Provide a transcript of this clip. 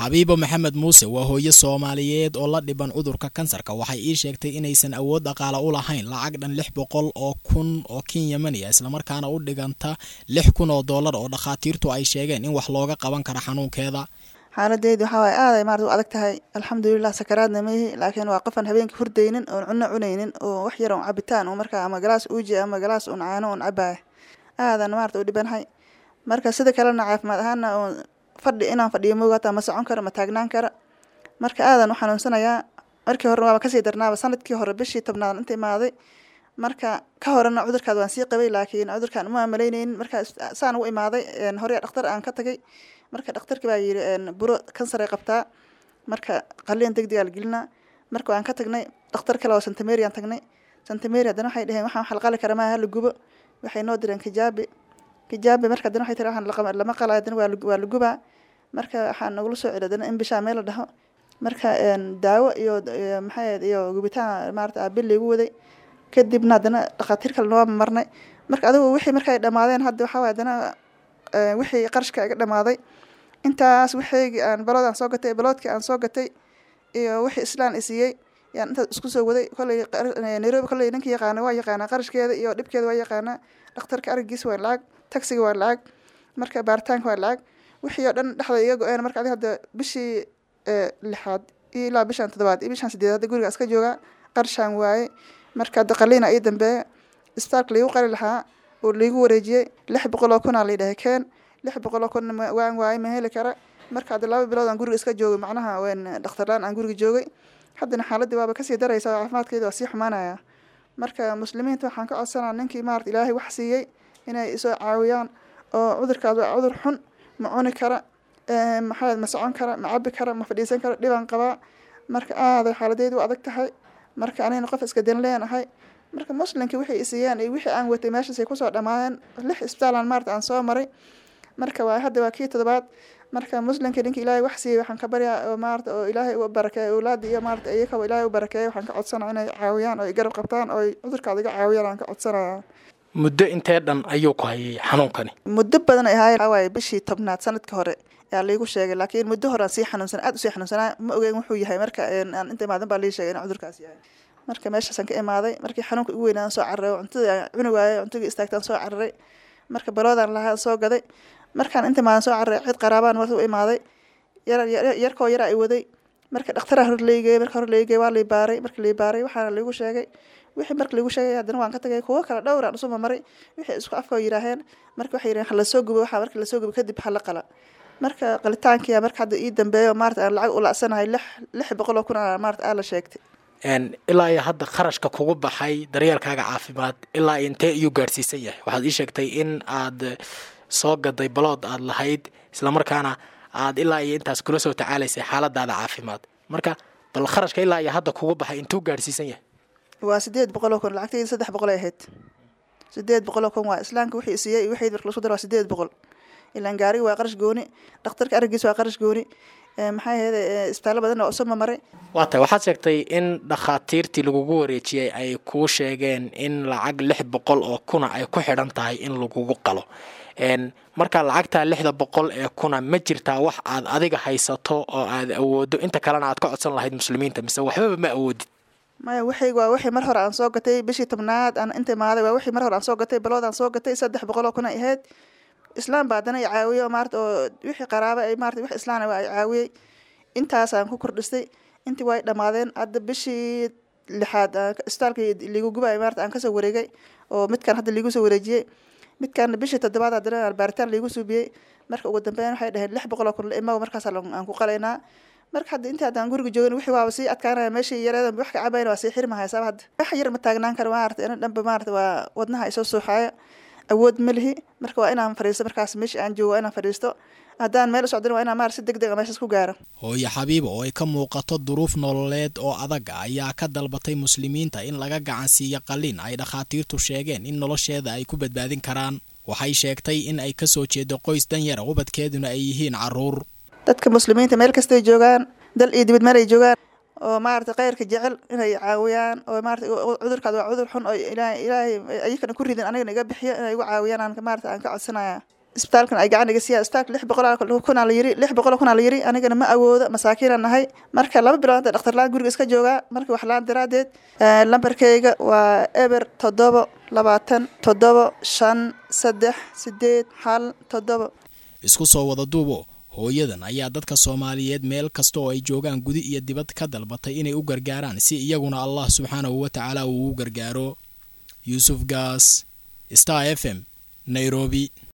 xabiibo maxamed muuse waa hooyo soomaaliyeed oo la dhiban cudurka kansarka waxay ii sheegtay inaysan awood dhaqaale u lahayn lacag dhan lix boqol oo kun oo kenyamani ah islamarkaana u dhiganta lix kun oo dollar oo dhakhaatiirtu ay sheegeen in wax looga qaban karo xanuunkeeda xaaladeedi waxaa waay aaday maarata u adag tahay alxamdulilah sakaraadna maihi laakiin waa qofan habeenkii hurdaynin oon cunno cunaynin oo wax yar on cabitaan oo markaa ama galaas uuji ama galaas un caano un cabaya aadan maarata u dhibanahay marka sida kalena caafimaad ahaana oon fadhi inaan fadhiyo moogaata ma socon karo ma taagnaan karo marka aadan u xanuunsanayaa markii hore waaba kasii darnaaba sanadkii hore bishii tobnaad inta imaaday marka ka horena cudurkaad waan sii qabay laakiin cudurkaan uma malaynaynin marka saan u imaaday hore dhakhtar aan ka tagay marka dhakhtarki baa yiri buro kansaray qabtaa marka qaliin deg degaa la gelinaa marka waan ka tagnay dhakhtar kale oo santameri aan tagnay santameri haddana waxay dhaheen waxaan wax la qali kara maaha la gubo waxay noo direen kijaabi kijaabi marka haddana waxay tiri waxaan lama qalayo haddana waa la gubaa marka waxaan nagula soo celi haddana in bishaa meel la dhaho marka daawo iyo maxay iyo gubitaan maarata aabil laygu waday kadibna haddana dhakhaatiir kale noo marnay marka adigu wixii markay dhamaadeen hadda waxaa waay haddana wixii qarashka iga dhamaaday intaas wixii aan balood aan soo gatay baloodkii aan soo gatay iyo wixii islaan isiiyey yaan intaas isku soo waday kolley nairobi kolley ninka yaqaana waa yaqaanaa qarashkeeda iyo dhibkeeda waa yaqaanaa dhakhtarka arigiis waa lacag taxiga waa lacag marka baaritaanka waa lacag wixii oo dhan dhexda iga go-een marka adi hadda bishii lixaad iyo ilaa bishan toddobaad iyo bishan sideed hadda guriga iska joogaa qarshaan waaye marka hadda qaliina ii dambeeya isbitaalka laigu qali lahaa oo laigu wareejiyey lix boqol oo kunaa la dhahay keen lix boqol oo kun waan waaye ma heli kara marka hadda laba bilood aan guriga iska joogay macnaha wen dhakhtarlaan aan guriga joogay haddana xaaladii waaba kasii daraysa caafimaadkeeda waa sii xumaanaya marka muslimiinta waxaan ka codsanaa ninkii maarata ilaahay wax siiyey inay isoo caawiyaan oo cudurkaas waa cudur xun ma cuni kara maxaa ma socon kara ma cabi kara ma fadhiisan kara dhibaan qabaa marka aaday xaaladeedu u adag tahay marka anina qof iska dan leenahay marka muslimkii wixii isiiyeen iyo wixii aan watay meeshaasay kusoo dhamaadeen lix isbitaalan maarata aan soo maray marka waa hadda waa kii toddobaad marka muslimka ninka ilaahay wax siiyey waxaan ka baryaa oo maarata oo ilaahay u barakeeyo awlaada iyo maarata iyakaba ilaahay u barakeeyo waxaan ka codsanaya inay caawiyaan oo garab qabtaan oo cudurkaada iga caawiyaan aan ka codsanaya muddo intee dhan ayuu ku hayay xanuunkani muddo badan ay ahaayeen waaye bishii tobnaad sanadka hore yaa laigu sheegay laakiin muddo hore aan sii xanuunsanaa aad usii xanuunsanaa ma ogeyn wuxuu yahay marka aan inta imaadan baa lii sheegay in cudurkaas yahay marka meeshaasaan ka imaaday markii xanuunka ugu weynaan soo cararay cuntadii aan cuni waayey cuntadii istaagtaan soo cararay marka baloodaan lahaa soo gaday markaan inta imaadan soo cararay cid qaraabaan marka u imaaday yarkoo yaraa i waday marka dhakhtaraa hor laygey marka hor laygey waa lay baaray marka lay baaray waxaana laigu sheegay wixii marka laigu sheegay haddana waan ka tagay kuwo kale dhowraan usuma maray wixii isku afka yiraaheen marka waxay yiraheen halasoo gubo waxaa marka lasoo gubo kadib hala qala marka qalitaankiya marka hadda ii dambeeyo maarata aan lacag u lacsanahay lix lix boqol oo kun a maarata aa la sheegtay ilaa iyo hadda kharashka kugu baxay daryeelkaaga caafimaad ilaa intee iyuu gaadhsiisan yahay waxaad ii sheegtay in aad soo gaday balood aad lahayd islamarkaana aad ilaa iyo intaas kula soo tacaalaysay xaaladaada caafimaad marka bal kharashka ilaa iyo hadda kugu baxay intuu gaadhsiisan yahay waa sideed boqol oo kun lacagtayda saddex boqol ay ahayd sideed boqol oo kun waa islaamka wixii siiyey wixii marka lasu daro waa sideed boqol ilaan gaariga waa qarash gooni dhakhtarka arigiis waa qarash gooni maxay ahayd isbitaallo badan oo usuma maray waa tahay waxaad sheegtay in dhakhaatiirtii lagugu wareejiyey ay kuu sheegeen in lacag lix boqol oo kuna ay ku xidhan tahay in lagugu qalo marka lacagtaa lixda boqol ee kuna ma jirtaa wax aad adiga haysato oo aad awoodo inta kalena aad ka codsan lahayd muslimiinta mise waxbaba ma awoodid maya wixii waa wixii mar hore aan soo gatay bishii tobnaad aan inta imaaday waa wixii mar hore aan soo gatay balood aan soo gatay saddex boqol oo kun ay ahayd islaam baa haddana i caawiyo maarata oo wixii qaraaba ay maarata wix islaana waa i caawiyey intaasaan ku kordhistay intii way dhammaadeen hadda bishii lixaad isbitaalka liigu gubay maarata aan kasoo wareegay oo midkaan hadda liigu soo wareejiyey midkaan bishii toddobaad haddana baaritaan liigu suubiyey marka ugu dambeyn waxay dhaheen lix boqol oo kun la imago markaas aan ku qalaynaa marka hadda intii haddaan guriga joogin wixii waaba sii adkaanaya meeshii yareeda wax ka cabayna waa sii xirmahaya sabab hadda wax yar ma taagnaan karo maarata ina dhanba maarata waa wadnaha isoo suuxaaya awood ma lihi marka waa inaan fadhiisto markaas meeshii aan joogo waa inaan fadhiisto haddaan meel u socdin waa inaan maarata si deg deg a meeshaas ku gaaro hooyo xabiiba oo ay ka muuqato duruuf nololeed oo adag ah ayaa ka dalbatay muslimiinta in laga gacansiiyo qalliin ay dhakhaatiirtu sheegeen in nolosheeda ay ku badbaadin karaan waxay sheegtay in ay kasoo jeedo qoys danyara ubadkeeduna ay yihiin caruur dadka muslimiinta meel kastay joogaan dal iyo dibad meel ay joogaan oo maarata khayrka jecel inay caawiyaan oo maarata cudurkaad waa cudur xun oo ilaahay ilaahay ayakana ku ridin anigana iga bixiyo inay igu caawiyaan aan maarata aan ka codsanaya isbitaalkan ay gacan iga siiyaan isbitaalka lix boqol kunaa la yiri lix boqol kunaa la yiri anigana ma awoodo masaakiina nahay marka laba bilood hadda dhakhtar la-aan guriga iska joogaa marka wax la-aan daraadeed lambarkayga waa eber toddobo labaatan toddobo shan saddex sideed hal toddobo isku soo wada duubo hooyadan ayaa dadka soomaaliyeed meel kasta oo ay joogaan gudi iyo dibad ka dalbatay inay u gargaaraan si iyaguna allah subxaanahu wa tacaala uu u gargaaro yuusuf gaas star f m nairobi